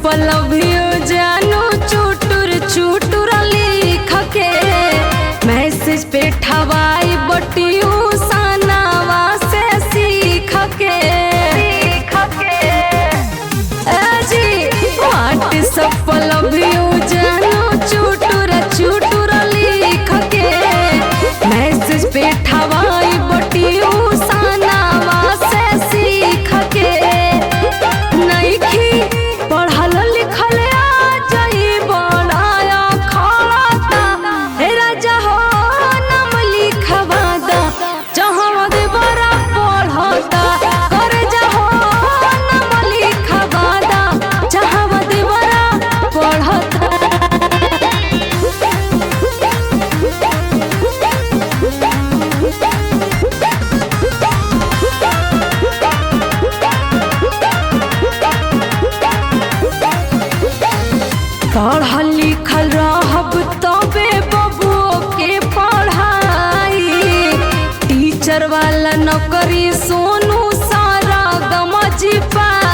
पलभियो जानू चुटुर चुटुर लिख के मैसेज पे ठवाई बटियो सनावा से सीख के सीख के जी व्हाट्सएप पलभियो जानू चुटुर चुटुर लिख के मैसेज पे ठवाई बटियो सनावा से सीख के नइखी पढ़ल लिखल आ जाई बनाया खाता हे राजा हो नाम लिखवा दा जहाँ दे बड़ा पढ़ता कर जाहो नाम लिखवा दा जहाँ दे बड़ा पढ़ता पढ़ल लिखल रहब तबे बबुओ के पढ़ाई टीचर वाला नौकरी सोनू सारा गमज पाई